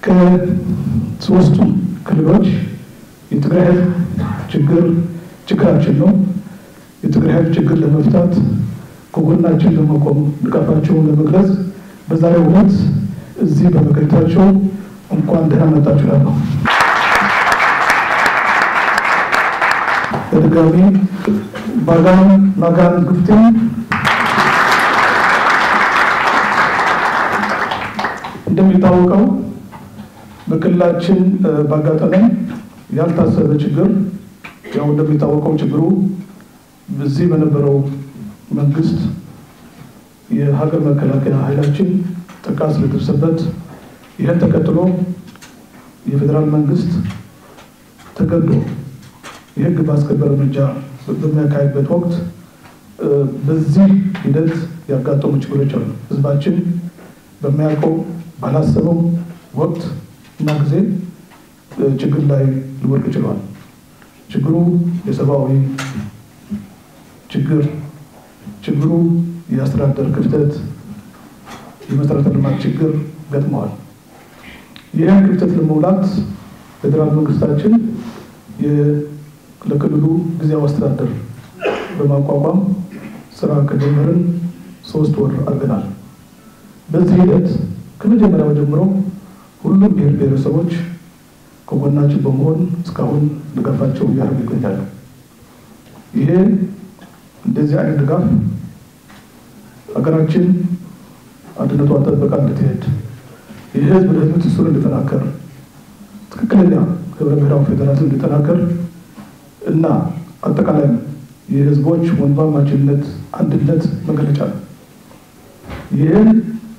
ከሶስቱ ክልሎች የትግራይ ህዝብ ችግር ችግራችን ነው። የትግራይ ህዝብ ችግር ለመፍታት ከጎናችን ለመቆም ድጋፋቸውን ለመግለጽ በዛሬው ዕለት እዚህ በመገኘታቸው እንኳን ደህና መጣችሁ እላለሁ። በድጋሚ ባጋን ናጋን ግፍቴን እንደሚታወቀው በክልላችን ባጋጠመን ያልታሰበ ችግር ያው እንደሚታወቀው ችግሩ በዚህ በነበረው መንግስት የሀገር መከላከያ ኃይላችን ጥቃት ስለደረሰበት ይህን ተከትሎ የፌዴራል መንግስት ተገዶ የህግ ማስከበር እርምጃ በሚያካሄድበት ወቅት በዚህ ሂደት ያጋጠሙ ችግሮች አሉ። ህዝባችን በሚያውቀው ባላሰበው ወቅት እና ጊዜ ችግር ላይ ሊወድቅ ችሏል። ችግሩ የሰብአዊ ችግር፣ ችግሩ የአስተዳደር ክፍተት፣ የመሰረተ ልማት ችግር ገጥመዋል። ይህን ክፍተት ለመሙላት ፌዴራል መንግስታችን ለክልሉ ጊዜያዊ አስተዳደር በማቋቋም ስራ ከጀመርን ሶስት ወር አድርገናል። በዚህ ሂደት ከመጀመሪያው ጀምሮ ሁሉም ብሔር ብሔረሰቦች ከጎናችን በመሆን እስካሁን ድጋፋቸው እያደረጉ ይገኛሉ። ይሄ እንደዚህ አይነት ድጋፍ ሀገራችን አንድነቷ ጠበቃ እንድትሄድ የህዝብ ለህዝብ ትስስር እንዲጠናከር ትክክለኛ ህብረ ብሔራዊ ፌዴራሊዝም እንዲጠናከር እና አጠቃላይ የህዝቦች ወንድማማችነት አንድነት መገለጫ ነው። ይህን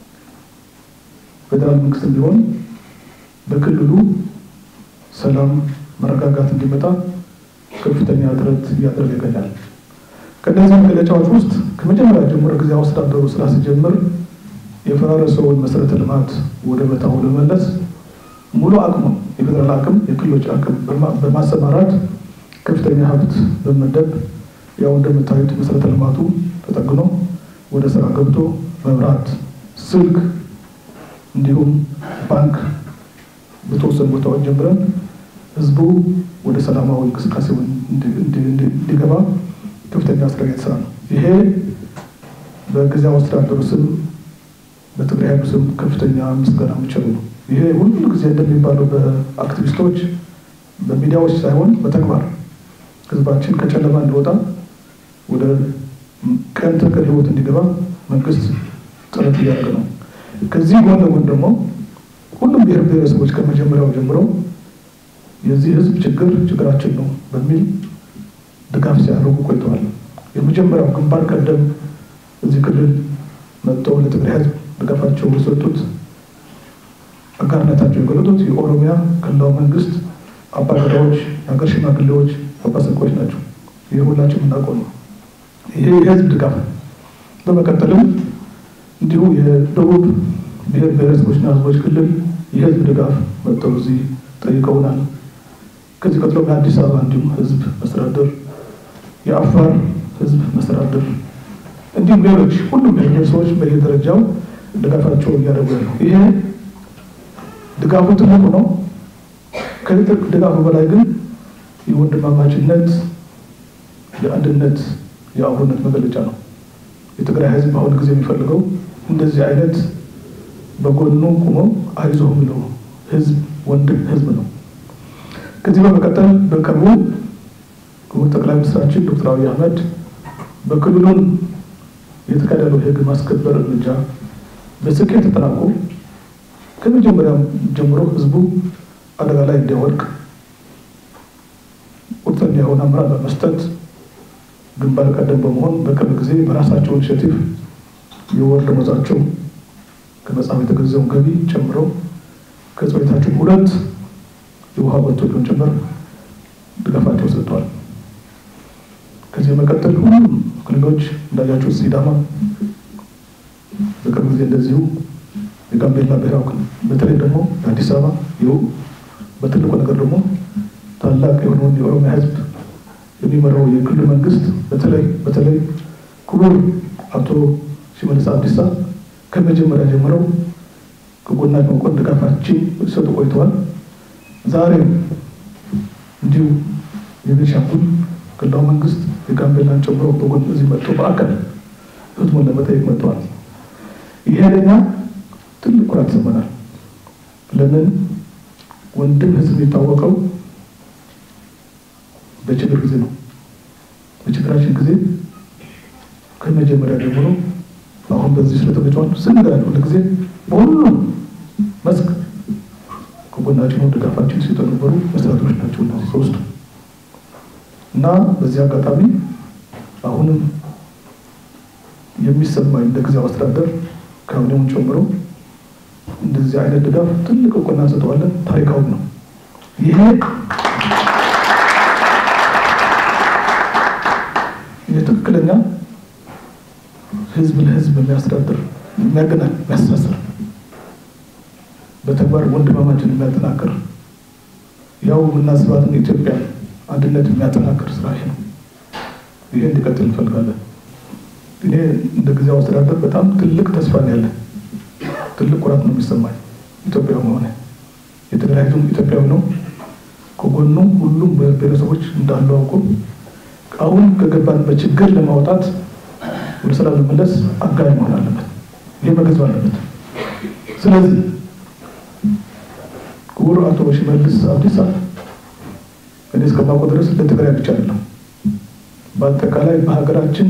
ፌዴራል መንግስትም ቢሆን በክልሉ ሰላም መረጋጋት እንዲመጣ ከፍተኛ ጥረት እያደረገ ይገኛል። ከእነዚህ መገለጫዎች ውስጥ ከመጀመሪያ ጀምሮ ጊዜያዊ አስተዳደሩ ስራ ሲጀምር የፈራረሰውን መሰረተ ልማት ወደ ቦታው ለመመለስ ሙሉ አቅሙ የፌዴራል አቅም የክልሎች አቅም በማሰማራት ከፍተኛ ሀብት በመደብ ያው እንደምታዩት መሰረተ ልማቱ ተጠግኖ ወደ ስራ ገብቶ መብራት፣ ስልክ እንዲሁም ባንክ በተወሰኑ ቦታዎች ጀምረን ህዝቡ ወደ ሰላማዊ እንቅስቃሴውን እንዲገባ ከፍተኛ ስራ እየተሰራ ነው። ይሄ በጊዜያዊ አስተዳደሩ ስም በትግራይ ኃይሉ ስም ከፍተኛ ምስጋና የሚቸሩ ነው። ይሄ ሁሉ ጊዜ እንደሚባለው በአክቲቪስቶች በሚዲያዎች ሳይሆን በተግባር ህዝባችን ከጨለማ እንዲወጣ ወደ ቀን ተቀን ህይወት እንዲገባ መንግስት ጥረት እያደረገ ነው። ከዚህ ጎን ለጎን ደግሞ ሁሉም ብሔር ብሔረሰቦች ከመጀመሪያው ጀምሮ የዚህ ህዝብ ችግር ችግራችን ነው በሚል ድጋፍ ሲያደርጉ ቆይተዋል። የመጀመሪያው ግንባር ቀደም እዚህ ክልል መጥተው ለትግራይ ህዝብ ድጋፋቸው የሰጡት አጋርነታቸው የገለጡት የኦሮሚያ ክልላዊ መንግስት አባገዳዎች፣ የሀገር ሽማግሌዎች፣ አባሰቆች ናቸው። ይህ ሁላችን የምናውቀው ነው። ይሄ የህዝብ ድጋፍ ነው። በመቀጠልም እንዲሁ የደቡብ ብሔር ብሔረሰቦችና ህዝቦች ክልል የህዝብ ድጋፍ መጥተው እዚህ ጠይቀውናል። ከዚህ ቀጥሎ የአዲስ አበባ እንዲሁም ህዝብ መስተዳደር፣ የአፋር ህዝብ መስተዳደር እንዲሁም ሌሎች ሁሉም ብሔር ሰዎች በየደረጃው ድጋፋቸው እያደረጉ ነው። ይሄ ድጋፉ ትልቁ ነው። ከትልቅ ድጋፉ በላይ ግን የወንድማማችነት የአንድነት የአብሮነት መገለጫ ነው። የትግራይ ህዝብ በአሁኑ ጊዜ የሚፈልገው እንደዚህ አይነት በጎኑ ቁሞ አይዞህ የሚለው ህዝብ ወንድም ህዝብ ነው። ከዚህ በመቀጠል በቅርቡ ክቡር ጠቅላይ ሚኒስትራችን ዶክተር አብይ አህመድ በክልሉን የተካሄደው የህግ ማስከበር እርምጃ በስኬት ተጠናቆ ከመጀመሪያ ጀምሮ ህዝቡ አደጋ ላይ እንዲያወድቅ ቁርጠኛ የሆነ አመራር በመስጠት ግንባር ቀደም በመሆን በቅርብ ጊዜ በራሳቸው ኢኒሼቲቭ የወር ደመወዛቸው ከመጽሐፍ የተገዛውን ገቢ ጨምሮ ከጽቤታቸው ሁለት የውሃ ቦቴዎችን ጭምር ድጋፋቸው ሰጥተዋል። ከዚህ በመቀጠል ሁሉም ክልሎች እንዳያቸው ሲዳማ በቅርብ ጊዜ እንደዚሁ የጋምቤላ ብሔራዊ ክልል በተለይ ደግሞ የአዲስ አበባ ይኸው በትልቁ ነገር ደግሞ ታላቅ የሆነውን የኦሮሚያ ህዝብ የሚመራው የክልል መንግስት በተለይ በተለይ ክቡር አቶ ሽመልስ አብዲሳ ከመጀመሪያ ጀምረው ከጎናችን መቆም ድጋፋችን ሲሰጡ ቆይተዋል። ዛሬም እንዲሁ የቤንሻንጉል ክልላዊ መንግስት የጋምቤላን ጨምሮ በጎን እዚህ መጥቶ በአካል ህዝቡን ለመጠየቅ መጥተዋል። ይሄ ለኛ ትልቅ ኩራት ይሰማናል። ለምን ወንድም ህዝብ የሚታወቀው በችግር ጊዜ ነው። በችግራችን ጊዜ ከመጀመሪያ ጀምሮ አሁን በዚህ ስለተገጫዋል ስንገናኝ ሁሉ ጊዜ በሁሉም መስክ ከጎናችን ነው ድጋፋችን ሲሰጡ የነበሩ መስተዳድሮች ናቸው እነዚህ ሶስቱ እና በዚህ አጋጣሚ አሁንም የሚሰማኝ እንደ ጊዜያዊ አስተዳደር ካቢኔውን ጨምሮ እንደዚህ አይነት ድጋፍ ትልቅ እውቅና እንሰጠዋለን። ታሪካዊ ነው። ይሄ የትክክለኛ ህዝብ ለህዝብ የሚያስተዳድር የሚያገናኝ የሚያስተሳስር በተግባር ወንድማማችን የሚያጠናክር ያው የምናስባትን ኢትዮጵያ አንድነት የሚያጠናክር ስራ ይሄ ነው። ይሄ እንዲቀጥል እንፈልጋለን። እኔ እንደ ጊዜያዊ አስተዳደር በጣም ትልቅ ተስፋ ነው ያለን። ትልቅ ኩራት ነው የሚሰማኝ ኢትዮጵያዊ መሆነ። የትግራይ ህዝብ ኢትዮጵያዊ ነው። ከጎኑ ሁሉም ብሔረሰቦች እንዳሉ አውቁ አሁን ከገባንበት ችግር ለማውጣት ወደ ሰላም ለመመለስ አጋዥ መሆን አለበት። ይህ መገዝብ አለበት። ስለዚህ ክቡር አቶ ሽመልስ አብዲሳ እኔ እስከማውቀው ድረስ ለትግራይ ብቻ አይደለም፣ በአጠቃላይ በሀገራችን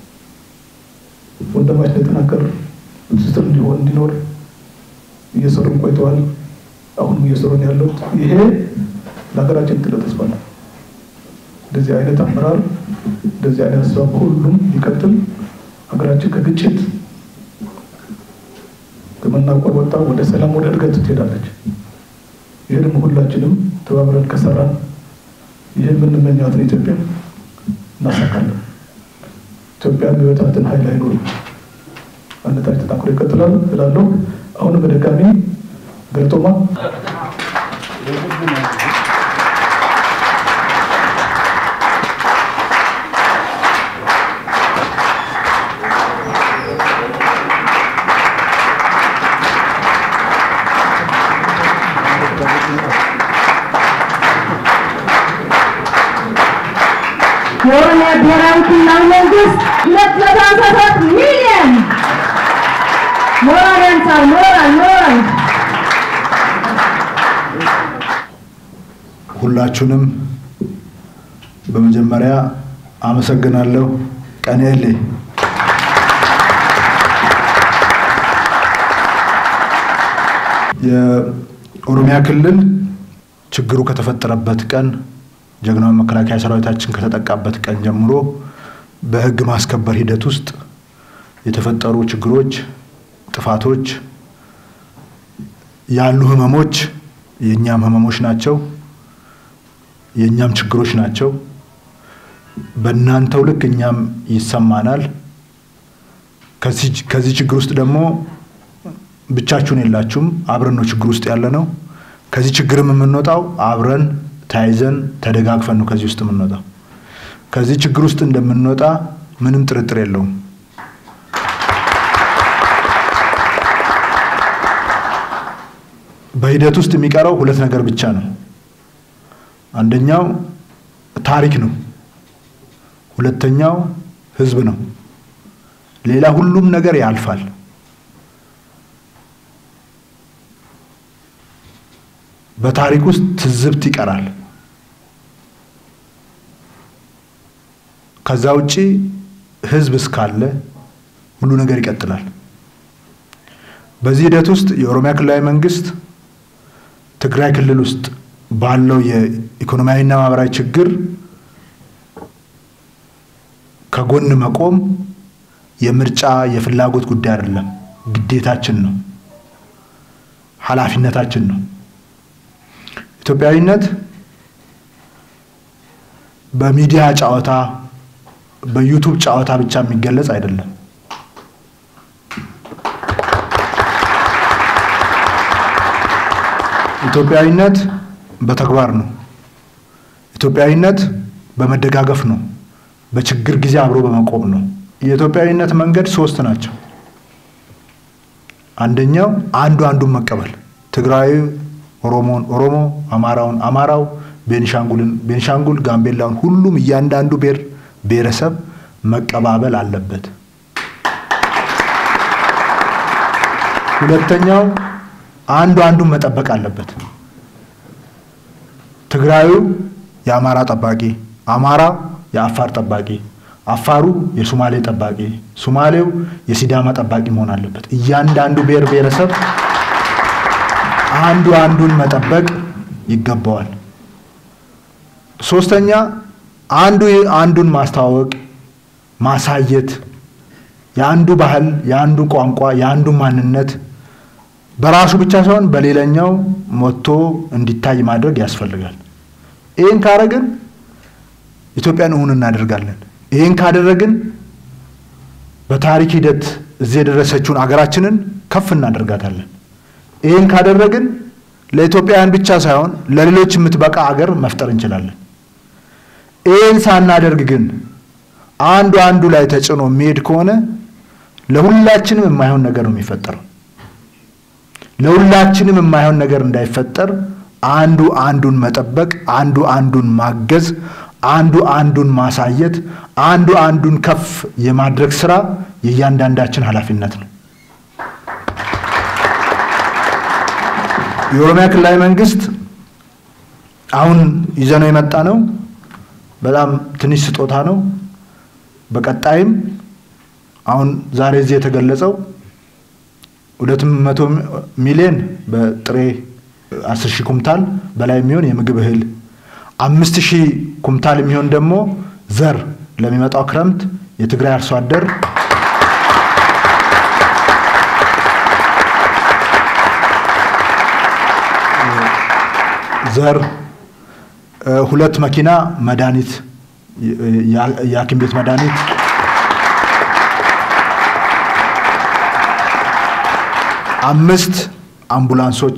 ወንድማችን የተናገር ትስስር እንዲሆን እንዲኖር እየሰሩን ቆይተዋል። አሁንም እየሰሩን ያሉት ይሄ ለሀገራችን ትልቅ ተስፋ ነው። እንደዚህ አይነት አመራር እንደዚህ አይነት ስራ በሁሉም ይቀጥል። ሀገራችን ከግጭት ከመናቆር ወጣ ወደ ሰላም ወደ እድገት ትሄዳለች። ይህ ደግሞ ሁላችንም ተባብረን ከሰራን ይህ የምንመኛትን ኢትዮጵያ እናሳካለን። ኢትዮጵያ የሚበታትን ኃይል አይኖርም። አንድነታችን ተጠናክሮ ይቀጥላል እላለሁ። አሁንም በድጋሚ ገለቶማ የኦሮሚያ ብሔራዊ ክልላዊ መንግስት ሁለት መቶ ሃምሳ ሰባት ሚሊዮን ሞራል ያንሳል። ሞራል ሞራል ሁላችሁንም በመጀመሪያ አመሰግናለሁ። ቀኔሌ የኦሮሚያ ክልል ችግሩ ከተፈጠረበት ቀን ጀግናዊ መከላከያ ሰራዊታችን ከተጠቃበት ቀን ጀምሮ በሕግ ማስከበር ሂደት ውስጥ የተፈጠሩ ችግሮች፣ ጥፋቶች ያሉ ህመሞች የእኛም ህመሞች ናቸው፣ የእኛም ችግሮች ናቸው። በእናንተው ልክ እኛም ይሰማናል። ከዚህ ችግር ውስጥ ደግሞ ብቻችሁን የላችሁም፣ አብረን ነው ችግር ውስጥ ያለ ነው። ከዚህ ችግርም የምንወጣው አብረን ተያይዘን ተደጋግፈን ነው ከዚህ ውስጥ የምንወጣው። ከዚህ ችግር ውስጥ እንደምንወጣ ምንም ጥርጥር የለውም። በሂደት ውስጥ የሚቀረው ሁለት ነገር ብቻ ነው። አንደኛው ታሪክ ነው። ሁለተኛው ህዝብ ነው። ሌላ ሁሉም ነገር ያልፋል። በታሪክ ውስጥ ትዝብት ይቀራል። ከዛ ውጪ ህዝብ እስካለ ሁሉ ነገር ይቀጥላል። በዚህ ሂደት ውስጥ የኦሮሚያ ክልላዊ መንግስት ትግራይ ክልል ውስጥ ባለው የኢኮኖሚያዊና ማህበራዊ ችግር ከጎን መቆም የምርጫ የፍላጎት ጉዳይ አይደለም፣ ግዴታችን ነው፣ ኃላፊነታችን ነው። ኢትዮጵያዊነት በሚዲያ ጨዋታ በዩቱብ ጨዋታ ብቻ የሚገለጽ አይደለም። ኢትዮጵያዊነት በተግባር ነው። ኢትዮጵያዊነት በመደጋገፍ ነው። በችግር ጊዜ አብሮ በመቆም ነው። የኢትዮጵያዊነት መንገድ ሶስት ናቸው። አንደኛው አንዱ አንዱን መቀበል፣ ትግራዊ ኦሮሞን ኦሮሞ፣ አማራውን አማራው፣ ቤኒሻንጉልን ቤኒሻንጉል፣ ጋምቤላውን ሁሉም እያንዳንዱ ብሔር ብሔረሰብ መቀባበል አለበት። ሁለተኛው አንዱ አንዱን መጠበቅ አለበት። ትግራዩ የአማራ ጠባቂ፣ አማራ የአፋር ጠባቂ፣ አፋሩ የሱማሌ ጠባቂ፣ ሱማሌው የሲዳማ ጠባቂ መሆን አለበት። እያንዳንዱ ብሔር ብሔረሰብ አንዱ አንዱን መጠበቅ ይገባዋል። ሶስተኛ አንዱ አንዱን ማስተዋወቅ፣ ማሳየት የአንዱ ባህል፣ የአንዱ ቋንቋ፣ የአንዱ ማንነት በራሱ ብቻ ሳይሆን በሌላኛው ሞቶ እንዲታይ ማድረግ ያስፈልጋል። ይህን ካደረግን ኢትዮጵያን እውን እናደርጋለን። ይህን ካደረግን በታሪክ ሂደት እዚህ የደረሰችውን አገራችንን ከፍ እናደርጋታለን። ይህን ካደረግን ለኢትዮጵያውያን ብቻ ሳይሆን ለሌሎች የምትበቃ አገር መፍጠር እንችላለን። ይህን ሳናደርግ ግን አንዱ አንዱ ላይ ተጽዕኖ የሚሄድ ከሆነ ለሁላችንም የማይሆን ነገር ነው የሚፈጠረው። ለሁላችንም የማይሆን ነገር እንዳይፈጠር አንዱ አንዱን መጠበቅ፣ አንዱ አንዱን ማገዝ፣ አንዱ አንዱን ማሳየት፣ አንዱ አንዱን ከፍ የማድረግ ስራ የእያንዳንዳችን ኃላፊነት ነው። የኦሮሚያ ክልላዊ መንግስት አሁን ይዘነው የመጣ ነው በጣም ትንሽ ስጦታ ነው። በቀጣይም አሁን ዛሬ እዚህ የተገለጸው ሁለት መቶ ሚሊዮን በጥሬ አስር ሺህ ኩምታል በላይ የሚሆን የምግብ እህል አምስት ሺህ ኩምታል የሚሆን ደግሞ ዘር ለሚመጣው ክረምት የትግራይ አርሶ አደር ዘር ሁለት መኪና መድኃኒት የሐኪም ቤት መድኃኒት አምስት አምቡላንሶች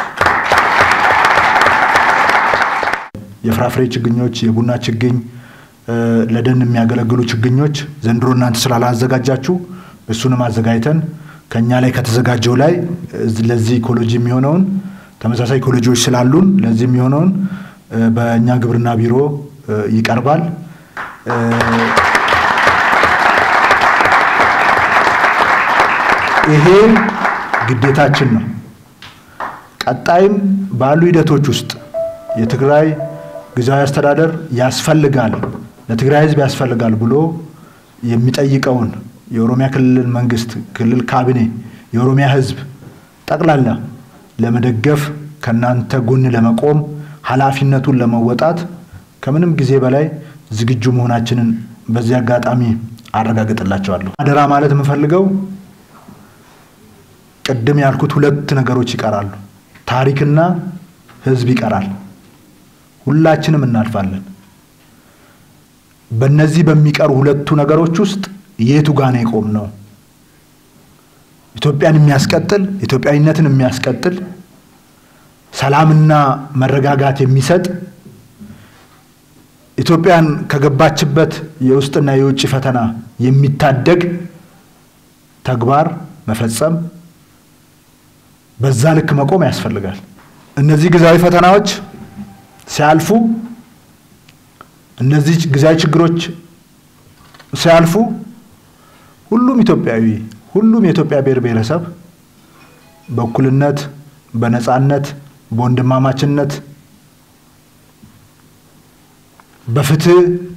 የፍራፍሬ ችግኞች፣ የቡና ችግኝ፣ ለደን የሚያገለግሉ ችግኞች ዘንድሮ እናንተ ስላላዘጋጃችሁ እሱንም አዘጋጅተን ከእኛ ላይ ከተዘጋጀው ላይ ለዚህ ኢኮሎጂ የሚሆነውን ተመሳሳይ ኢኮሎጂዎች ስላሉን ለዚህ የሚሆነውን በእኛ ግብርና ቢሮ ይቀርባል። ይሄ ግዴታችን ነው። ቀጣይም ባሉ ሂደቶች ውስጥ የትግራይ ጊዜያዊ አስተዳደር ያስፈልጋል፣ ለትግራይ ሕዝብ ያስፈልጋል ብሎ የሚጠይቀውን የኦሮሚያ ክልል መንግስት፣ ክልል ካቢኔ፣ የኦሮሚያ ሕዝብ ጠቅላላ ለመደገፍ ከእናንተ ጎን ለመቆም ኃላፊነቱን ለመወጣት ከምንም ጊዜ በላይ ዝግጁ መሆናችንን በዚህ አጋጣሚ አረጋግጥላቸዋለሁ። አደራ ማለት የምፈልገው ቅድም ያልኩት ሁለት ነገሮች ይቀራሉ። ታሪክና ህዝብ ይቀራል። ሁላችንም እናልፋለን። በእነዚህ በሚቀሩ ሁለቱ ነገሮች ውስጥ የቱ ጋር ነው የቆም ነው? ኢትዮጵያን የሚያስቀጥል ኢትዮጵያዊነትን የሚያስቀጥል ሰላምና መረጋጋት የሚሰጥ ኢትዮጵያን ከገባችበት የውስጥና የውጭ ፈተና የሚታደግ ተግባር መፈጸም በዛ ልክ መቆም ያስፈልጋል። እነዚህ ጊዜያዊ ፈተናዎች ሲያልፉ፣ እነዚህ ጊዜያዊ ችግሮች ሲያልፉ ሁሉም ኢትዮጵያዊ ሁሉም የኢትዮጵያ ብሔር ብሔረሰብ በእኩልነት፣ በነፃነት፣ በወንድማማችነት፣ በፍትህ፣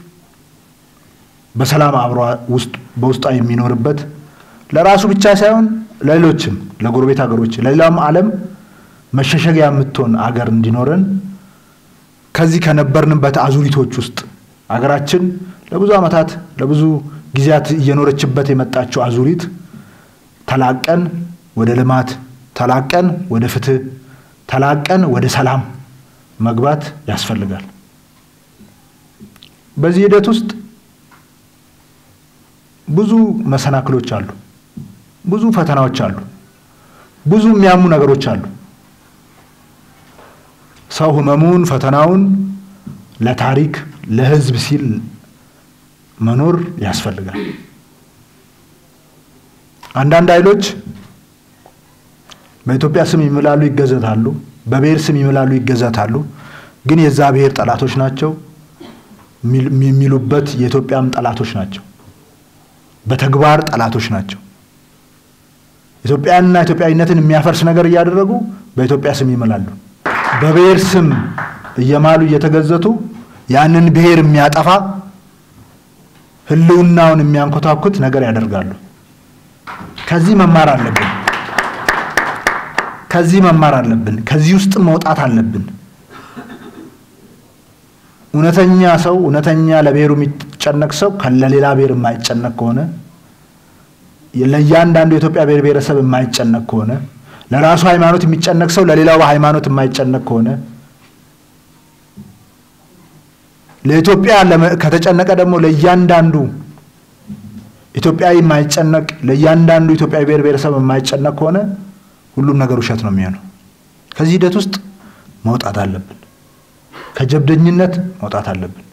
በሰላም አብሮ ውስጥ በውስጧ የሚኖርበት ለራሱ ብቻ ሳይሆን ለሌሎችም ለጎረቤት ሀገሮች ለሌላም ዓለም መሸሸጊያ የምትሆን አገር እንዲኖረን ከዚህ ከነበርንበት አዙሪቶች ውስጥ አገራችን ለብዙ ዓመታት ለብዙ ጊዜያት እየኖረችበት የመጣችው አዙሪት ተላቀን ወደ ልማት ተላቀን ወደ ፍትህ ተላቀን ወደ ሰላም መግባት ያስፈልጋል። በዚህ ሂደት ውስጥ ብዙ መሰናክሎች አሉ። ብዙ ፈተናዎች አሉ። ብዙ የሚያሙ ነገሮች አሉ። ሰው ህመሙን፣ ፈተናውን ለታሪክ ለህዝብ ሲል መኖር ያስፈልጋል። አንዳንድ ኃይሎች በኢትዮጵያ ስም ይምላሉ፣ ይገዘታሉ። በብሔር ስም ይምላሉ፣ ይገዘታሉ። ግን የዛ ብሔር ጠላቶች ናቸው የሚሉበት የኢትዮጵያም ጠላቶች ናቸው። በተግባር ጠላቶች ናቸው። ኢትዮጵያንና ኢትዮጵያዊነትን የሚያፈርስ ነገር እያደረጉ በኢትዮጵያ ስም ይምላሉ። በብሔር ስም እየማሉ እየተገዘቱ ያንን ብሔር የሚያጠፋ ሕልውናውን የሚያንኮታኩት ነገር ያደርጋሉ። ከዚህ መማር አለብን። ከዚህ መማር አለብን። ከዚህ ውስጥ መውጣት አለብን። እውነተኛ ሰው እውነተኛ ለብሔሩ የሚጨነቅ ሰው ለሌላ ብሔር የማይጨነቅ ከሆነ ለእያንዳንዱ የኢትዮጵያ ብሔር ብሔረሰብ የማይጨነቅ ከሆነ ለራሱ ሃይማኖት የሚጨነቅ ሰው ለሌላው ሃይማኖት የማይጨነቅ ከሆነ ለኢትዮጵያ ከተጨነቀ ደግሞ ለእያንዳንዱ ኢትዮጵያዊ የማይጨነቅ ለእያንዳንዱ ኢትዮጵያዊ ብሔር ብሔረሰብ የማይጨነቅ ከሆነ ሁሉም ነገር ውሸት ነው የሚሆነው። ከዚህ ሂደት ውስጥ መውጣት አለብን። ከጀብደኝነት መውጣት አለብን።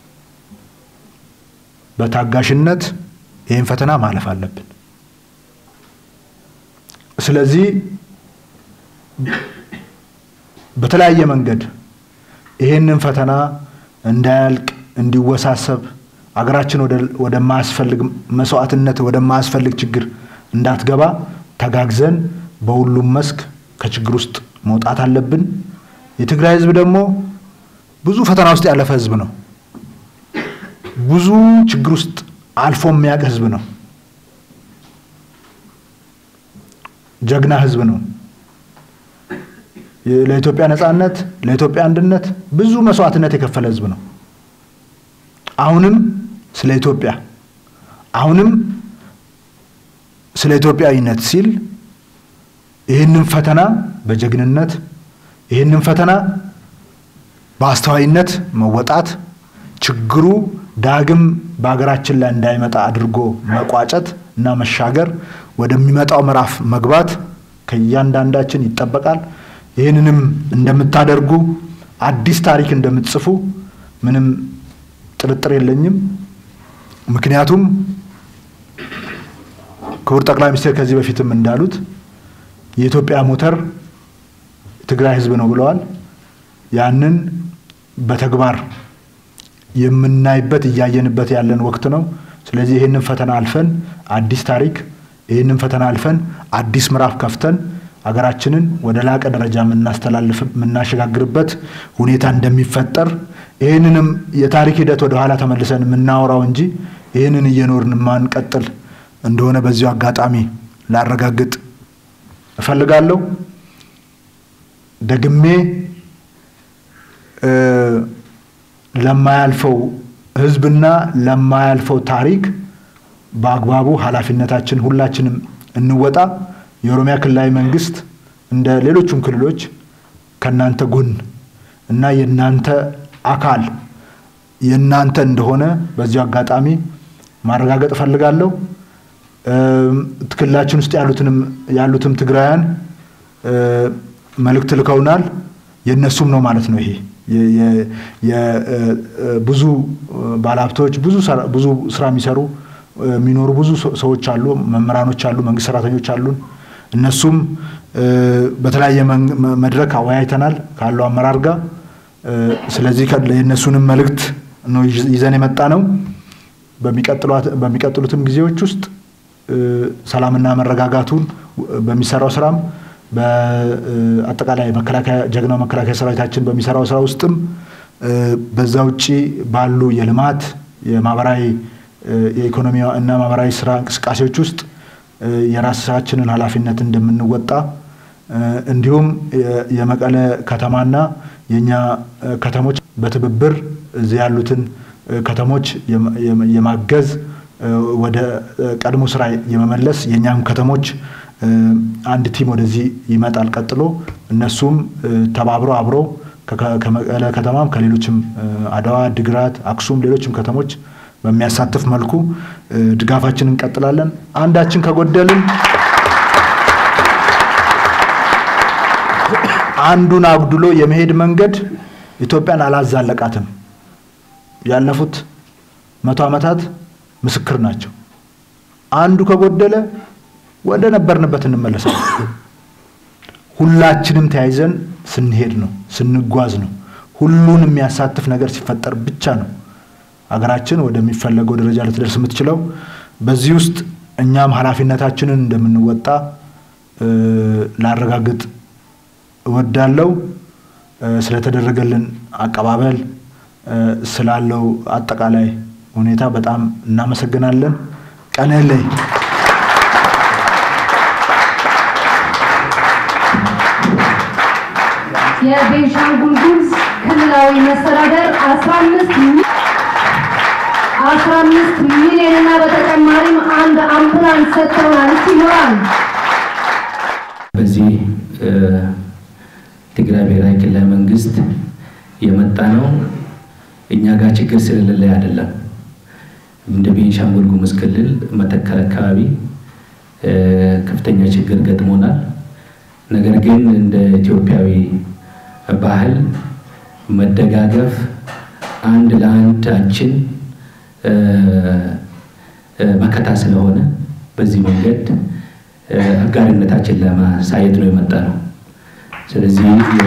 በታጋሽነት ይህን ፈተና ማለፍ አለብን። ስለዚህ በተለያየ መንገድ ይህንን ፈተና እንዳያልቅ እንዲወሳሰብ አገራችን ወደማያስፈልግ መስዋዕትነት ወደማያስፈልግ ችግር እንዳትገባ ተጋግዘን በሁሉም መስክ ከችግር ውስጥ መውጣት አለብን። የትግራይ ሕዝብ ደግሞ ብዙ ፈተና ውስጥ ያለፈ ሕዝብ ነው። ብዙ ችግር ውስጥ አልፎ የሚያውቅ ሕዝብ ነው። ጀግና ሕዝብ ነው። ለኢትዮጵያ ነጻነት፣ ለኢትዮጵያ አንድነት ብዙ መስዋዕትነት የከፈለ ሕዝብ ነው። አሁንም ስለ ኢትዮጵያ አሁንም ስለ ኢትዮጵያዊነት ሲል ይህንን ፈተና በጀግንነት ይህንን ፈተና በአስተዋይነት መወጣት ችግሩ ዳግም በሀገራችን ላይ እንዳይመጣ አድርጎ መቋጨት እና መሻገር ወደሚመጣው ምዕራፍ መግባት ከእያንዳንዳችን ይጠበቃል። ይህንንም እንደምታደርጉ አዲስ ታሪክ እንደምትጽፉ ምንም ጥርጥር የለኝም። ምክንያቱም ክቡር ጠቅላይ ሚኒስትር ከዚህ በፊትም እንዳሉት የኢትዮጵያ ሞተር ትግራይ ህዝብ ነው ብለዋል። ያንን በተግባር የምናይበት እያየንበት ያለን ወቅት ነው። ስለዚህ ይህንን ፈተና አልፈን አዲስ ታሪክ ይህንን ፈተና አልፈን አዲስ ምዕራፍ ከፍተን አገራችንን ወደ ላቀ ደረጃ የምናስተላልፍ የምናሸጋግርበት ሁኔታ እንደሚፈጠር ይህንንም የታሪክ ሂደት ወደ ኋላ ተመልሰን የምናወራው እንጂ ይህንን እየኖርን ማንቀጥል እንደሆነ በዚሁ አጋጣሚ ላረጋግጥ እፈልጋለሁ። ደግሜ ለማያልፈው ህዝብና ለማያልፈው ታሪክ በአግባቡ ኃላፊነታችን ሁላችንም እንወጣ። የኦሮሚያ ክልላዊ መንግስት እንደ ሌሎቹም ክልሎች ከእናንተ ጎን እና የእናንተ አካል የእናንተ እንደሆነ በዚሁ አጋጣሚ ማረጋገጥ እፈልጋለሁ። ክልላችን ውስጥ ያሉትንም ያሉትም ትግራውያን መልእክት ልከውናል። የእነሱም ነው ማለት ነው። ይሄ ብዙ ባለሀብቶች ብዙ ስራ የሚሰሩ የሚኖሩ ብዙ ሰዎች አሉ፣ መምህራኖች አሉ፣ መንግስት ሰራተኞች አሉን። እነሱም በተለያየ መድረክ አወያይተናል ካለው አመራር ጋር። ስለዚህ የእነሱንም መልእክት ነው ይዘን የመጣ ነው። በሚቀጥሉትም ጊዜዎች ውስጥ ሰላምና መረጋጋቱን በሚሰራው ስራም በአጠቃላይ መከላከያ ጀግናው መከላከያ ሰራዊታችን በሚሰራው ስራ ውስጥም በዛ ውጭ ባሉ የልማት የማህበራዊ የኢኮኖሚ እና ማህበራዊ ስራ እንቅስቃሴዎች ውስጥ የራሳችንን ኃላፊነት እንደምንወጣ እንዲሁም የመቀለ ከተማና የእኛ ከተሞች በትብብር እዚህ ያሉትን ከተሞች የማገዝ ወደ ቀድሞ ስራ የመመለስ የእኛም ከተሞች አንድ ቲም ወደዚህ ይመጣል። ቀጥሎ እነሱም ተባብረው አብረው ከመቀለ ከተማም ከሌሎችም አድዋ፣ ድግራት፣ አክሱም ሌሎችም ከተሞች በሚያሳትፍ መልኩ ድጋፋችን እንቀጥላለን። አንዳችን ከጎደልን አንዱን አጉድሎ የመሄድ መንገድ ኢትዮጵያን አላዛለቃትም። ያለፉት መቶ ዓመታት ምስክር ናቸው። አንዱ ከጎደለ ወደ ነበርንበት እንመለሳለን። ሁላችንም ተያይዘን ስንሄድ ነው፣ ስንጓዝ ነው። ሁሉን የሚያሳትፍ ነገር ሲፈጠር ብቻ ነው አገራችን ወደሚፈለገው ደረጃ ልትደርስ የምትችለው። በዚህ ውስጥ እኛም ኃላፊነታችንን እንደምንወጣ ላረጋግጥ እወዳለሁ። ስለተደረገልን አቀባበል፣ ስላለው አጠቃላይ ሁኔታ በጣም እናመሰግናለን። ቀነለይ የቤንሻንጉል ጉሙዝ ክልላዊ መስተዳደር 15 15 ሚሊዮን እና በተጨማሪም አንድ አምቡላንስ ሰጥተውናል። እስቲ ይኖራል በዚህ ትግራይ ብሔራዊ ክልላዊ መንግስት የመጣ ነው እኛ ጋር ችግር ስለሌለ አይደለም። እንደ ቤንሻንጉል ጉሙዝ ክልል መተከል አካባቢ ከፍተኛ ችግር ገጥሞናል። ነገር ግን እንደ ኢትዮጵያዊ ባህል መደጋገፍ፣ አንድ ለአንዳችን መከታ ስለሆነ በዚህ መንገድ አጋርነታችን ለማሳየት ነው የመጣ ነው። ስለዚህ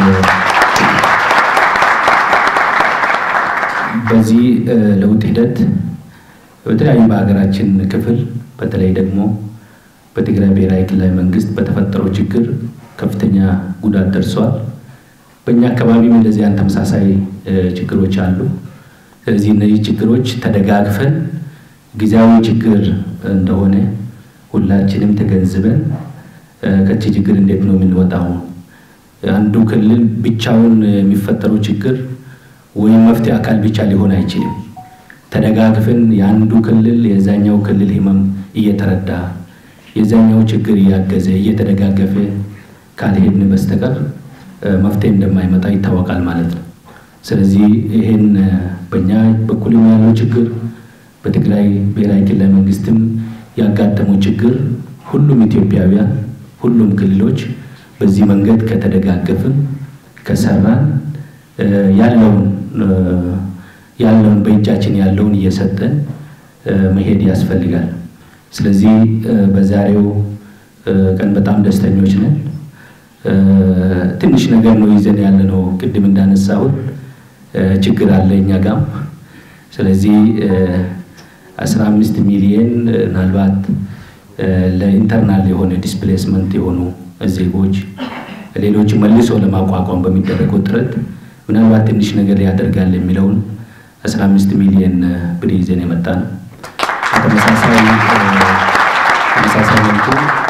በዚህ ለውጥ ሂደት በተለያዩ በሀገራችን ክፍል በተለይ ደግሞ በትግራይ ብሔራዊ ክልላዊ መንግስት በተፈጠረው ችግር ከፍተኛ ጉዳት ደርሷል። በእኛ አካባቢም እንደዚህ አይነት ተመሳሳይ ችግሮች አሉ። ስለዚህ እነዚህ ችግሮች ተደጋግፈን ጊዜያዊ ችግር እንደሆነ ሁላችንም ተገንዝበን ከዚህ ችግር እንዴት ነው የምንወጣው? አንዱ ክልል ብቻውን የሚፈጠረው ችግር ወይም መፍትሄ አካል ብቻ ሊሆን አይችልም። ተደጋግፈን የአንዱ ክልል የዛኛው ክልል ህመም እየተረዳ የዛኛው ችግር እያገዘ እየተደጋገፈ ካልሄድን በስተቀር መፍትሄ እንደማይመጣ ይታወቃል ማለት ነው። ስለዚህ ይህን በእኛ በኩልም ያለው ችግር በትግራይ ብሔራዊ ክልላዊ መንግስትም ያጋጠመው ችግር ሁሉም ኢትዮጵያውያን ሁሉም ክልሎች በዚህ መንገድ ከተደጋገፍን ከሰራን ያለውን ያለውን በእጃችን ያለውን እየሰጠን መሄድ ያስፈልጋል። ስለዚህ በዛሬው ቀን በጣም ደስተኞች ነን። ትንሽ ነገር ነው ይዘን ያለ ነው። ቅድም እንዳነሳሁት ችግር አለ እኛ ጋም። ስለዚህ አስራ አምስት ሚሊየን ምናልባት ለኢንተርናል የሆነ ዲስፕሌስመንት የሆኑ ዜጎች ሌሎች መልሶ ለማቋቋም በሚደረገው ጥረት ምናልባት ትንሽ ነገር ያደርጋል የሚለውን 15 ሚሊዮን ብር ይዘን የመጣ ነው። ተመሳሳይ ተመሳሳይ መልኩ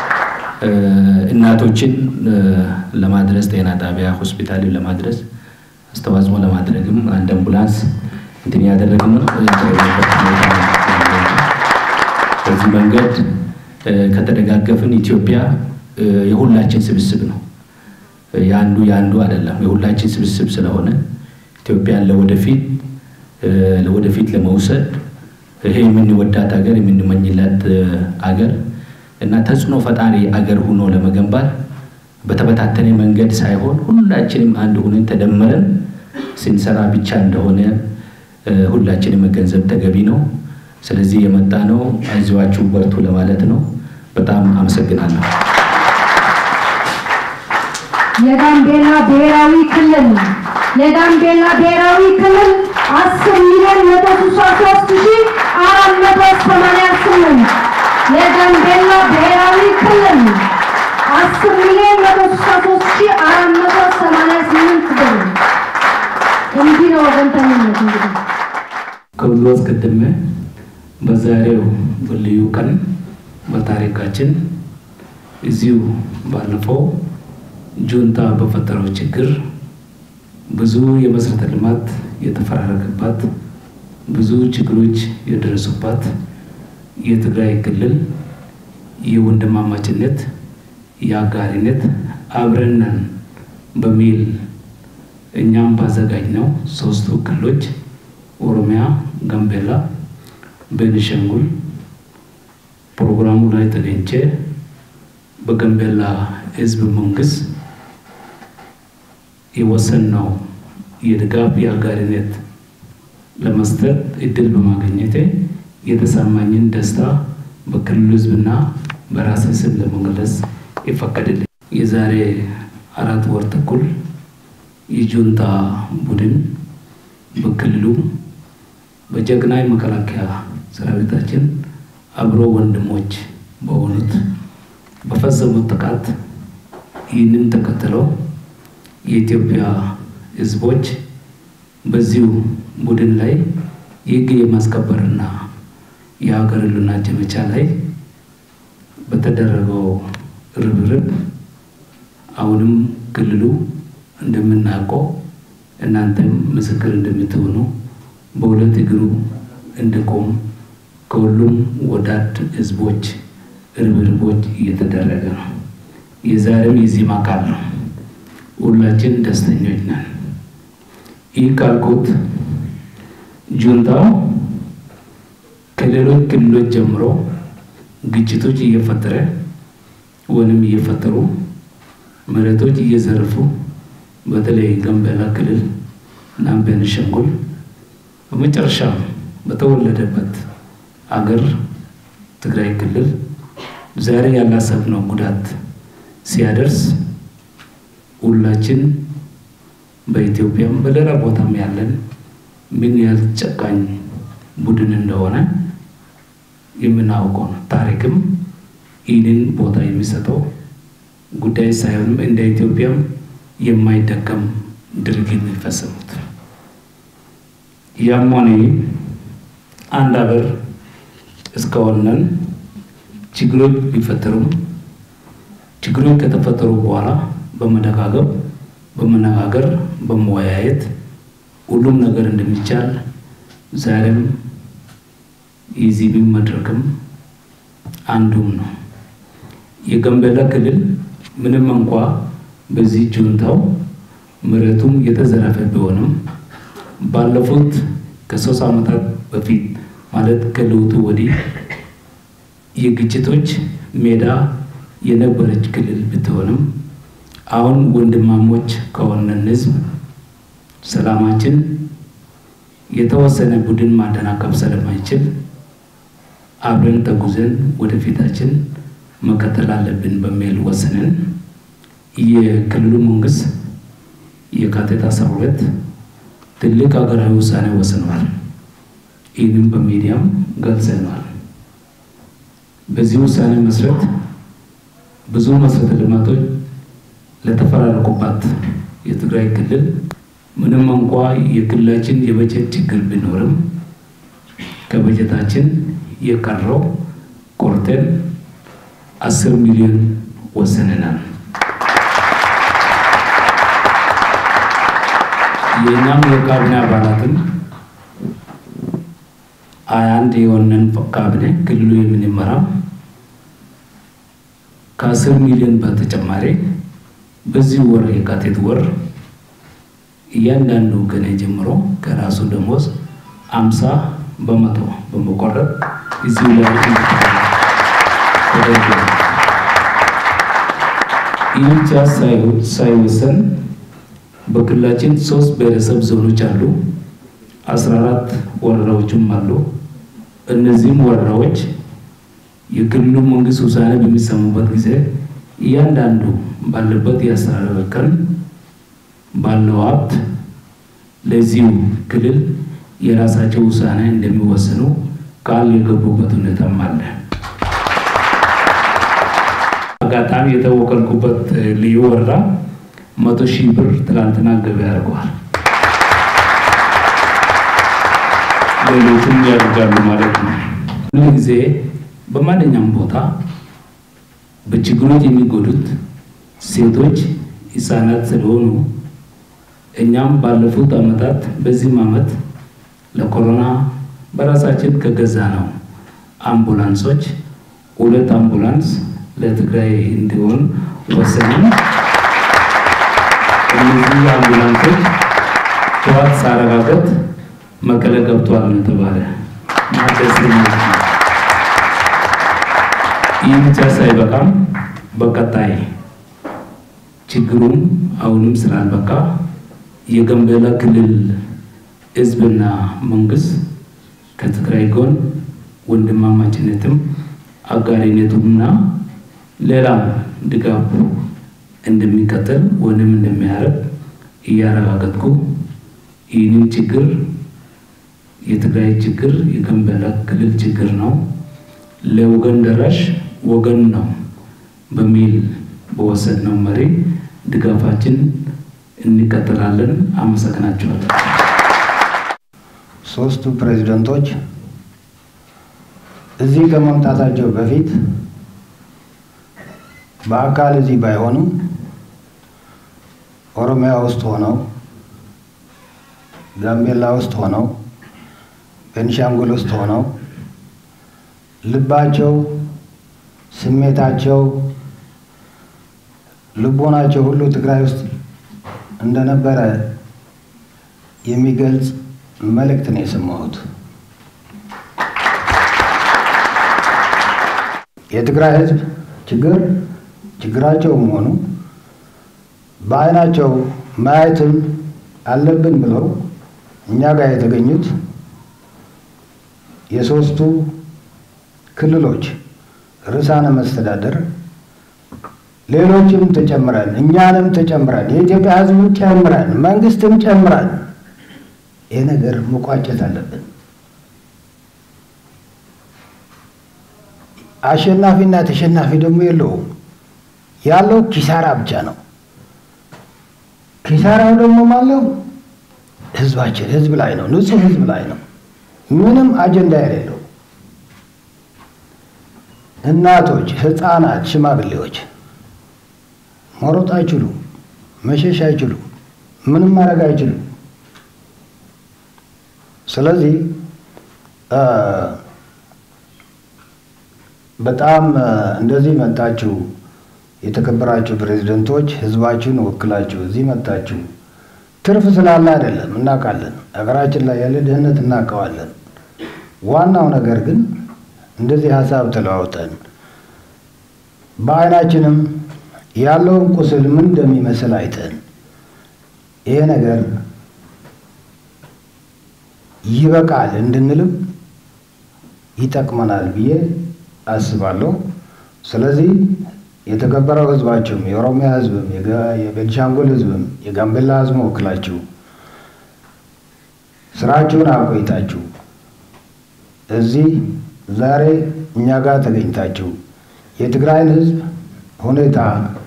እናቶችን ለማድረስ ጤና ጣቢያ ሆስፒታል ለማድረስ አስተዋጽኦ ለማድረግም አንድ አምቡላንስ እንትን ያደረግን ነው። በዚህ መንገድ ከተደጋገፍን ኢትዮጵያ የሁላችን ስብስብ ነው። የአንዱ የአንዱ አይደለም፣ የሁላችን ስብስብ ስለሆነ ኢትዮጵያን ለወደፊት ለወደፊት ለመውሰድ ይሄ የምንወዳት ሀገር የምንመኝላት አገር እና ተጽዕኖ ፈጣሪ አገር ሆኖ ለመገንባት በተበታተነ መንገድ ሳይሆን ሁላችንም አንድ ሆነን ተደምረን ስንሰራ ብቻ እንደሆነ ሁላችንም መገንዘብ ተገቢ ነው። ስለዚህ የመጣ ነው አይዟችሁ በርቱ ለማለት ነው። በጣም አመሰግናለሁ። የጋምቤላ ብሔራዊ ክልል የጋምቤላ ብሔራዊ ክልል አስር ሚሊዮን መቶ ስልሳ ሶስት ሺ አራት መቶ ሰማንያ ስምንት የጋምቤላ ብሔራዊ ክልል አስር ሚሊዮን መቶ ስልሳ ሶስት ሺ አራት መቶ ሰማንያ ስምንት ብር። እንዲህ ነው ወገንተኝነት እንግዲህ ከሁሉ አስቀድሜ በዛሬው በልዩ ቀን በታሪካችን እዚሁ ባለፈው ጁንታ በፈጠረው ችግር ብዙ የመሰረተ ልማት የተፈራረቀባት ብዙ ችግሮች የደረሱባት የትግራይ ክልል የወንድማማችነት የአጋሪነት አብረነን በሚል እኛም ባዘጋጅ ነው ሶስቱ ክልሎች ኦሮሚያ፣ ጋምቤላ፣ ቤኒሻንጉል ፕሮግራሙ ላይ ተገኝቼ በጋምቤላ ህዝብ መንግስት የወሰንነው የድጋፍ የአጋሪነት ለመስጠት እድል በማግኘቴ የተሰማኝን ደስታ በክልሉ ህዝብና በራሴ ስም ለመግለጽ ይፈቀድልኝ። የዛሬ አራት ወር ተኩል የጁንታ ቡድን በክልሉ በጀግናይ መከላከያ ሰራዊታችን አብሮ ወንድሞች በሆኑት በፈጸሙት ጥቃት ይህንን ተከትለው የኢትዮጵያ ሕዝቦች በዚሁ ቡድን ላይ የሕግ የማስከበርና የሀገር ሕልውና ዘመቻ ላይ በተደረገው ርብርብ አሁንም ክልሉ እንደምናውቀው እናንተም ምስክር እንደምትሆኑ በሁለት እግሩ እንዲቆም ከሁሉም ወዳድ ህዝቦች ርብርቦች እየተደረገ ነው። የዛሬም የዚህም አካል ነው። ሁላችን ደስተኞች ነን። ይህ ካልኩት ጁንታው ከሌሎች ክልሎች ጀምሮ ግጭቶች እየፈጠረ ወይም እየፈጠሩ መሬቶች እየዘረፉ በተለይ ጋምቤላ ክልል እና ቤኒሻንጉል በመጨረሻ በተወለደበት አገር ትግራይ ክልል ዛሬ ያላሰብነው ጉዳት ሲያደርስ ሁላችን በኢትዮጵያም በሌላ ቦታም ያለን ምን ያህል ጨካኝ ቡድን እንደሆነ የምናውቀው ነው። ታሪክም ይህንን ቦታ የሚሰጠው ጉዳይ ሳይሆንም እንደ ኢትዮጵያም የማይደገም ድርጊት ነው የፈጸሙት። ያም ሆነ አንድ ሀገር እስከሆነን ችግሮች ቢፈጠሩም ችግሮች ከተፈጠሩ በኋላ በመደጋገብ በመነጋገር በመወያየት ሁሉም ነገር እንደሚቻል ዛሬም የዚህ መድረክም አንዱም ነው። የጋምቤላ ክልል ምንም እንኳ በዚህ ጁንታው መሬቱም የተዘረፈ ቢሆንም ባለፉት ከሶስት ዓመታት በፊት ማለት ከለውጡ ወዲህ የግጭቶች ሜዳ የነበረች ክልል ብትሆንም አሁን ወንድማሞች ከሆነን ህዝብ ሰላማችን የተወሰነ ቡድን ማደናቀፍ ስለማይችል አብረን ተጉዘን ወደፊታችን መቀጠል አለብን በሚል ወስነን የክልሉ መንግስት የካቲት አስራ ሁለት ትልቅ ሀገራዊ ውሳኔ ወስነዋል። ይህንም በሚዲያም ገልጸነዋል። በዚህ ውሳኔ መሰረት ብዙ መሰረተ ልማቶች ለተፈራረቁባት የትግራይ ክልል ምንም እንኳ የክልላችን የበጀት ችግር ቢኖርም ከበጀታችን የቀረው ቆርጠን አስር ሚሊዮን ወሰነናል። የእኛም የካቢኔ አባላትም ሀያ አንድ የሆነን ካቢኔ ክልሉ የምንመራ ከአስር ሚሊዮን በተጨማሪ በዚህ ወር የካቲት ወር እያንዳንዱ ገኔ ጀምሮ ከራሱ ደሞዝ አምሳ በመቶ በመቆረጥ እዚሁ ላይ ተደርጓል። ይህ ብቻ ሳይወሰን በክልላችን ሶስት ብሔረሰብ ዞኖች አሉ። አስራ አራት ወረዳዎችም አሉ። እነዚህም ወረዳዎች የክልሉ መንግስት ውሳኔ በሚሰሙበት ጊዜ እያንዳንዱ ባለበት የአስተዳደር እርከን ባለው ሀብት ለዚሁ ክልል የራሳቸው ውሳኔ እንደሚወስኑ ቃል የገቡበት ሁኔታም አለ። አጋጣሚ የተወከልኩበት ልዩ ወረዳ መቶ ሺህ ብር ትላንትና ገቢ አድርገዋል። ሌሎቹም ያደርጋሉ ማለት ነው። ሁሉ ጊዜ በማንኛውም ቦታ በችግሮች የሚጎዱት ሴቶች፣ ህፃናት ስለሆኑ እኛም ባለፉት ዓመታት በዚህም ዓመት ለኮሮና በራሳችን ከገዛ ነው አምቡላንሶች ሁለት አምቡላንስ ለትግራይ እንዲሆን ወሰንን። እነዚህ አምቡላንሶች ጠዋት ሳረጋገጥ መቀለ ገብቷል ነው የተባለ ማደስ ይህ ብቻ ሳይበቃም በቀጣይ ችግሩም አሁንም ስላልበቃ የጋምቤላ ክልል ህዝብና መንግስት ከትግራይ ጎን ወንድማማችነትም አጋሪነቱምና ሌላም ድጋፍ እንደሚቀጥል ወይም እንደሚያደርግ እያረጋገጥኩ ይህንን ችግር የትግራይ ችግር የጋምቤላ ክልል ችግር ነው፣ ለወገን ደራሽ ወገን ነው በሚል በወሰድነው መሪ ድጋፋችን እንቀጥላለን። አመሰግናችኋለሁ። ሶስቱ ፕሬዝደንቶች እዚህ ከመምጣታቸው በፊት በአካል እዚህ ባይሆኑም ኦሮሚያ ውስጥ ሆነው ጋምቤላ ውስጥ ሆነው ቤንሻንጉል ውስጥ ሆነው ልባቸው፣ ስሜታቸው፣ ልቦናቸው ሁሉ ትግራይ ውስጥ እንደነበረ የሚገልጽ መልእክት ነው የሰማሁት። የትግራይ ሕዝብ ችግር ችግራቸው መሆኑ በዓይናቸው ማየትም አለብን ብለው እኛ ጋር የተገኙት የሶስቱ ክልሎች ርዕሳነ መስተዳደር ሌሎችም ተጨምረን እኛንም ተጨምረን የኢትዮጵያ ሕዝብ ጨምረን መንግስትም ጨምረን ይህ ነገር መቋጨት አለብን። አሸናፊና ተሸናፊ ደግሞ የለውም። ያለው ኪሳራ ብቻ ነው። ኪሳራው ደግሞ ማለው ህዝባችን ህዝብ ላይ ነው፣ ንጹህ ህዝብ ላይ ነው። ምንም አጀንዳ የሌለው እናቶች፣ ህፃናት፣ ሽማግሌዎች መሮጥ አይችሉም፣ መሸሽ አይችሉም፣ ምንም ማድረግ አይችሉም። ስለዚህ በጣም እንደዚህ መጣችሁ የተከበራችሁ ፕሬዝደንቶች ህዝባችሁን ወክላችሁ እዚህ መጣችሁ። ትርፍ ስላለ አይደለም፣ እናውቃለን። ሀገራችን ላይ ያለ ድህነት እናውቀዋለን። ዋናው ነገር ግን እንደዚህ ሀሳብ ተለዋውጠን በአይናችንም ያለውን ቁስል ምን እንደሚመስል አይተን ይሄ ነገር ይበቃል እንድንልም ይጠቅመናል ብዬ አስባለሁ። ስለዚህ የተከበረው ህዝባችሁም የኦሮሚያ ህዝብም የቤንሻንጉል ህዝብም የጋምቤላ ህዝብ ወክላችሁ ስራችሁን አቆይታችሁ እዚህ ዛሬ እኛ ጋር ተገኝታችሁ የትግራይን ህዝብ ሁኔታ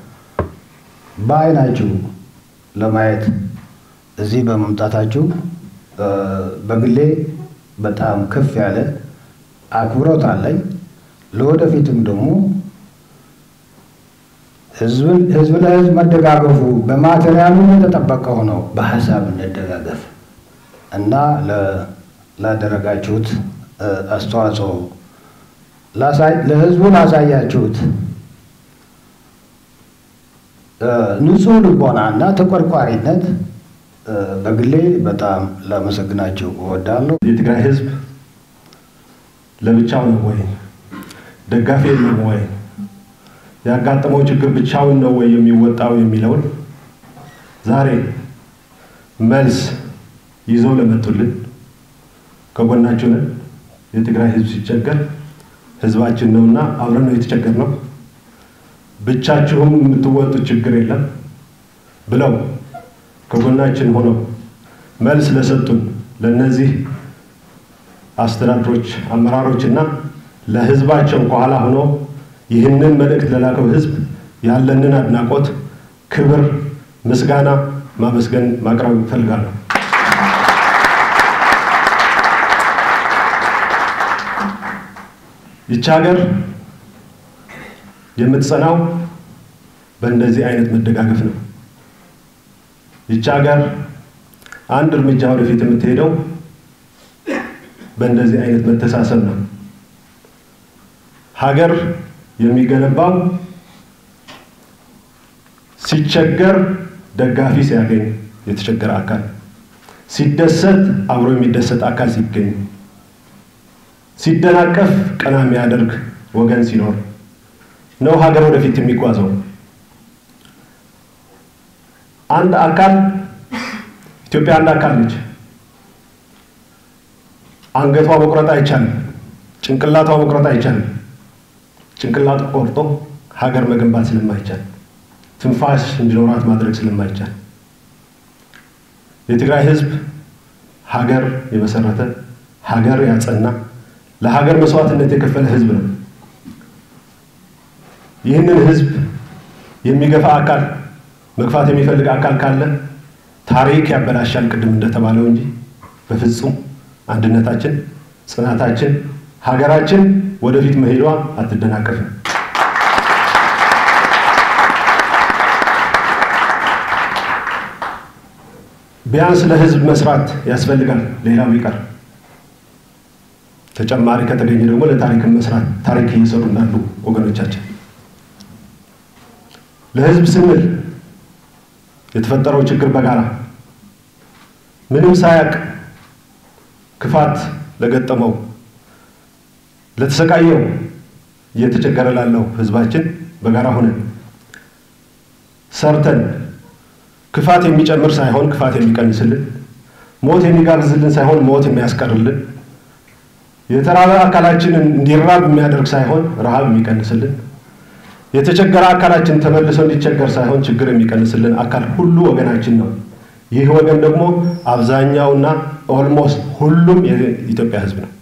በአይናችሁ ለማየት እዚህ በመምጣታችሁ በግሌ በጣም ከፍ ያለ አክብሮት አለኝ። ለወደፊትም ደግሞ ህዝብ ለህዝብ መደጋገፉ በማቴሪያሉ የተጠበቀ ሆነው በሀሳብ እንደጋገፍ እና ላደረጋችሁት አስተዋጽኦ ለህዝቡ ላሳያችሁት ንጹህ ልቦና እና ተቆርቋሪነት በግሌ በጣም ላመሰግናችሁ እወዳለሁ። የትግራይ ህዝብ ለብቻው ነው ወይ? ደጋፊ የለም ወይ? ያጋጠመው ችግር ብቻውን ነው ወይ የሚወጣው የሚለውን ዛሬ መልስ ይዘው ለመጡልን ከጎናችሁ ነን። የትግራይ ህዝብ ሲቸገር ህዝባችን ነውና አብረን ነው የተቸገርነው። ብቻችሁም የምትወጡት ችግር የለም ብለው ከጎናችን ሆነው መልስ ለሰጡን ለነዚህ አስተዳድሮች፣ አመራሮችና ለህዝባቸው ከኋላ ሆኖ ይህንን መልእክት ለላከው ህዝብ ያለንን አድናቆት፣ ክብር፣ ምስጋና ማመስገን ማቅረብ እፈልጋለሁ። ይቺ ሀገር የምትጸናው በእንደዚህ አይነት መደጋገፍ ነው። ይቺ ሀገር አንድ እርምጃ ወደፊት የምትሄደው በእንደዚህ አይነት መተሳሰብ ነው። ሀገር የሚገነባው ሲቸገር ደጋፊ ሲያገኝ የተቸገረ አካል፣ ሲደሰት አብሮ የሚደሰት አካል ሲገኝ፣ ሲደናቀፍ ቀና የሚያደርግ ወገን ሲኖር ነው ሀገር ወደፊት የሚጓዘው። አንድ አካል ኢትዮጵያ አንድ አካል ነች። አንገቷ መቁረጥ አይቻልም። ጭንቅላቷ መቁረጥ አይቻልም። ጭንቅላቱ ቆርጦ ሀገር መገንባት ስለማይቻል ትንፋሽ እንዲኖራት ማድረግ ስለማይቻል የትግራይ ህዝብ ሀገር የመሰረተ ሀገር ያጸና ለሀገር መስዋዕትነት የከፈለ ህዝብ ነው። ይህንን ህዝብ የሚገፋ አካል መግፋት የሚፈልግ አካል ካለ ታሪክ ያበላሻል፣ ቅድም እንደተባለው እንጂ በፍጹም አንድነታችን፣ ጽናታችን፣ ሀገራችን ወደፊት መሄዷ አትደናቀፍም። ቢያንስ ለህዝብ መስራት ያስፈልጋል። ሌላው ይቀር ተጨማሪ ከተገኘ ደግሞ ለታሪክን መስራት ታሪክ እየሰሩ እንዳሉ ወገኖቻችን ለህዝብ ስንል የተፈጠረው ችግር በጋራ ምንም ሳያቅ ክፋት ለገጠመው ለተሰቃየው እየተቸገረ ላለው ህዝባችን በጋራ ሆነን ሰርተን ክፋት የሚጨምር ሳይሆን ክፋት የሚቀንስልን፣ ሞት የሚጋብዝልን ሳይሆን ሞት የሚያስቀርልን፣ የተራበ አካላችንን እንዲራብ የሚያደርግ ሳይሆን ረሃብ የሚቀንስልን፣ የተቸገረ አካላችን ተመልሶ እንዲቸገር ሳይሆን ችግር የሚቀንስልን አካል ሁሉ ወገናችን ነው። ይህ ወገን ደግሞ አብዛኛውና ኦልሞስት ሁሉም የኢትዮጵያ ህዝብ ነው።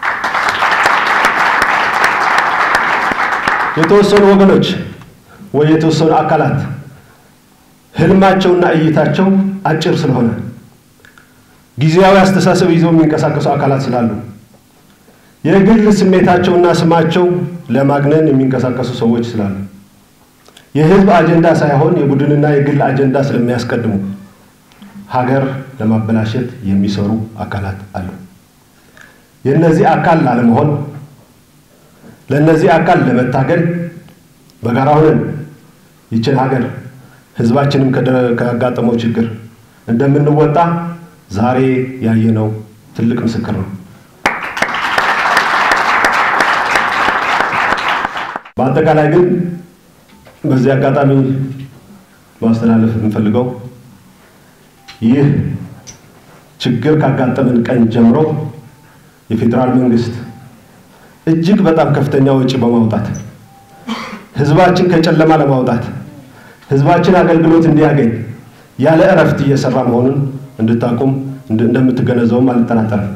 የተወሰኑ ወገኖች ወይ የተወሰኑ አካላት ህልማቸውና እይታቸው አጭር ስለሆነ ጊዜያዊ አስተሳሰብ ይዘው የሚንቀሳቀሱ አካላት ስላሉ የግል ስሜታቸውና ስማቸው ለማግነን የሚንቀሳቀሱ ሰዎች ስላሉ የህዝብ አጀንዳ ሳይሆን የቡድንና የግል አጀንዳ ስለሚያስቀድሙ ሀገር ለማበላሸት የሚሰሩ አካላት አሉ። የእነዚህ አካል ላለመሆን ለእነዚህ አካል ለመታገል በጋራ ሆነን ይችን ሀገር ህዝባችንም ካጋጠመው ችግር እንደምንወጣ ዛሬ ያየነው ትልቅ ምስክር ነው። በአጠቃላይ ግን በዚህ አጋጣሚ ማስተላለፍ የምንፈልገው ይህ ችግር ካጋጠመን ቀን ጀምሮ የፌዴራል መንግስት እጅግ በጣም ከፍተኛ ወጪ በማውጣት ህዝባችን ከጨለማ ለማውጣት ህዝባችን አገልግሎት እንዲያገኝ ያለ እረፍት እየሰራ መሆኑን እንድታቁም እንደምትገነዘቡም አልጠራጠርም።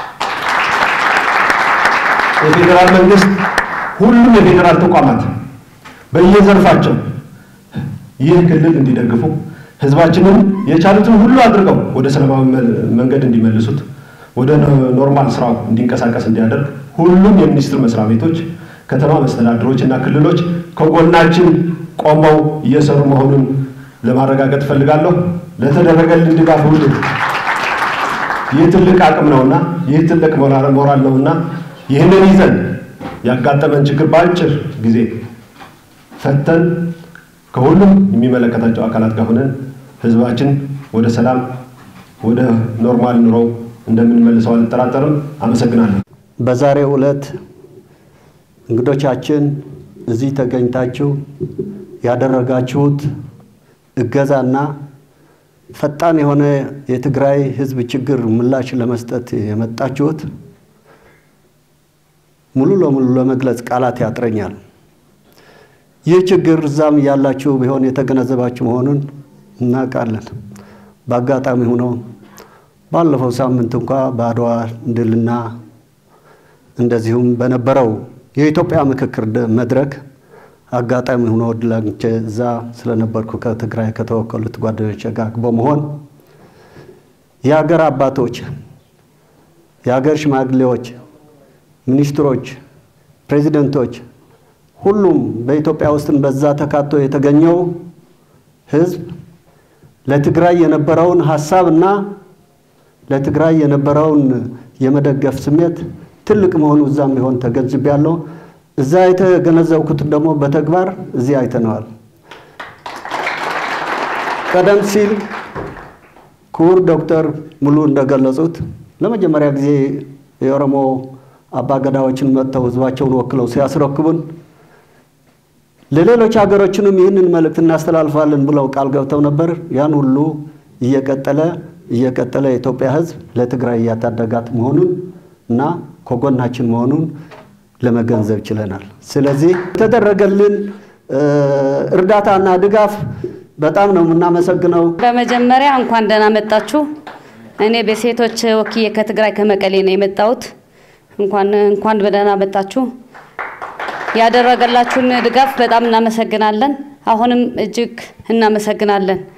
የፌዴራል መንግስት ሁሉም የፌዴራል ተቋማት በየዘርፋቸው ይህ ክልል እንዲደግፉ ህዝባችንን የቻሉትን ሁሉ አድርገው ወደ ሰላማዊ መንገድ እንዲመልሱት ወደ ኖርማል ስራው እንዲንቀሳቀስ እንዲያደርግ ሁሉም የሚኒስቴር መስሪያ ቤቶች፣ ከተማ መስተዳድሮች እና ክልሎች ከጎናችን ቆመው እየሰሩ መሆኑን ለማረጋገጥ እፈልጋለሁ። ለተደረገልን ድጋፍ ሁሉ ይህ ትልቅ አቅም ነውና ይህ ትልቅ ሞራል ነውና ይህንን ይዘን ያጋጠመን ችግር በአጭር ጊዜ ፈተን ከሁሉም የሚመለከታቸው አካላት ጋር ሆነን ህዝባችን ወደ ሰላም ወደ ኖርማል ኑሮው እንደምንመልሰው አልጠራጠርም። አመሰግናለሁ። በዛሬው ዕለት እንግዶቻችን እዚህ ተገኝታችሁ ያደረጋችሁት እገዛና ፈጣን የሆነ የትግራይ ህዝብ ችግር ምላሽ ለመስጠት የመጣችሁት ሙሉ ለሙሉ ለመግለጽ ቃላት ያጥረኛል። ይህ ችግር እዛም ያላችሁ ቢሆን የተገነዘባችሁ መሆኑን እናውቃለን። በአጋጣሚ ሆኖ ባለፈው ሳምንት እንኳ በአድዋ ድልና እንደዚሁም በነበረው የኢትዮጵያ ምክክር መድረክ አጋጣሚ ሆኖ እድል አግኝቼ እዛ ስለነበርኩ ከትግራይ ከተወከሉት ጓደኞች ጋር በመሆን የሀገር አባቶች፣ የሀገር ሽማግሌዎች፣ ሚኒስትሮች፣ ፕሬዚደንቶች ሁሉም በኢትዮጵያ ውስጥን በዛ ተካቶ የተገኘው ህዝብ ለትግራይ የነበረውን ሀሳብና ለትግራይ የነበረውን የመደገፍ ስሜት ትልቅ መሆኑ እዛም ቢሆን ተገንዝቤያለሁ። እዛ የተገነዘብኩት ደግሞ በተግባር እዚህ አይተነዋል። ቀደም ሲል ክቡር ዶክተር ሙሉ እንደገለጹት ለመጀመሪያ ጊዜ የኦሮሞ አባገዳዎችን መጥተው ህዝባቸውን ወክለው ሲያስረክቡን ለሌሎች ሀገሮችንም ይህንን መልእክት እናስተላልፋለን ብለው ቃል ገብተው ነበር። ያን ሁሉ እየቀጠለ እየቀጠለ የኢትዮጵያ ህዝብ ለትግራይ እያታደጋት መሆኑን እና ከጎናችን መሆኑን ለመገንዘብ ችለናል። ስለዚህ የተደረገልን እርዳታና ድጋፍ በጣም ነው የምናመሰግነው። በመጀመሪያ እንኳን ደህና መጣችሁ። እኔ በሴቶች ወክዬ ከትግራይ ከመቀሌ ነው የመጣሁት። እንኳን እንኳን በደህና መጣችሁ። ያደረገላችሁን ድጋፍ በጣም እናመሰግናለን። አሁንም እጅግ እናመሰግናለን።